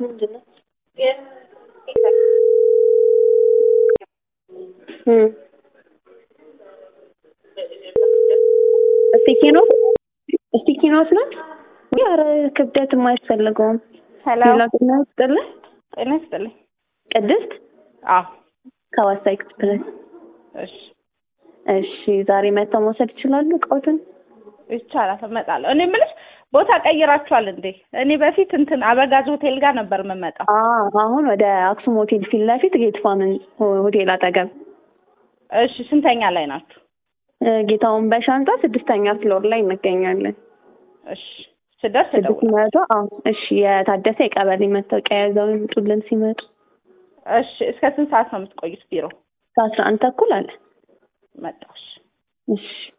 ምንድን ነው? እም ስቲኪኖስ ስቲኪኖስ ናት። ኧረ ክብደት የማያስፈልገውም። ሄሎ ሌላ ጤና ይስጥልኝ። ጤና ይስጥልኝ። ቅድስት አዎ ከዋሳ ኤክስፕረስ። እሺ እሺ ዛሬ መጥተው መውሰድ ይችላሉ እቃዎትን? ይቻላል፣ እመጣለሁ። እኔ የምልሽ ቦታ ቀይራችኋል እንዴ? እኔ በፊት እንትን አበጋዝ ሆቴል ጋር ነበር የምመጣው። አዎ አሁን ወደ አክሱም ሆቴል ፊት ለፊት ጌት ፋምን ሆቴል አጠገብ እሺ ስንተኛ ላይ ናችሁ? እ ጌታውን በሻንጣ ስድስተኛ ፍሎር ላይ እንገኛለን። እሺ ስደርስ ስድስት እደውላለሁ። መቶ አዎ እሺ የታደሰ የቀበሌ መታወቂያ ይዘው ይምጡልን ሲመጡ እሺ እስከ ስንት ሰዓት ነው የምትቆዩት ቢሮ? ከአስራ አንድ ተኩል አለ መጣሁ። እሺ እሺ